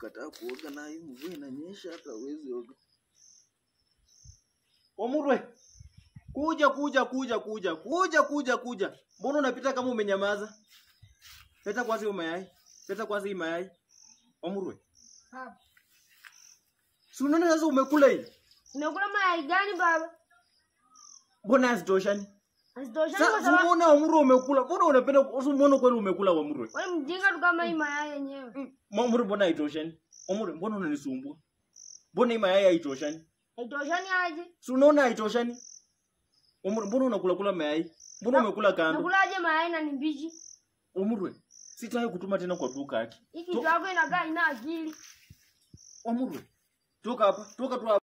Kataa kuoga na hii mvua inanyesha hata huwezi oga. Omurwe. Kuja kuja kuja kuja kuja kuja kuja. Mbona unapita kama umenyamaza? Leta kwanza hiyo mayai. Leta kwanza hii mayai. Omurwe. Baba. Si unaona sasa umekula hii? Nimekula mayai gani baba? Mbona hazitoshani? Hazitoshani kwa Sasa sababu umeona Omurwe umekula. Mbona unapenda usimuone kweli umekula Omurwe? wewe mjinga tu kama hii mayai yenyewe. Omurwe mbona haitoshani? Omurwe mbona unanisumbua? Mbona hii mayai haitoshani? Haitoshani aje? Si unaona haitoshani? Omurwe mbona unakula kula mayai? Mbona umekula kando? Nakulaje mayai na ni mbichi? Omurwe, sitaki kutuma tena kwa duka yake. Hii kitu yako inakaa ina akili. Omurwe, toka hapa, toka tu hapa.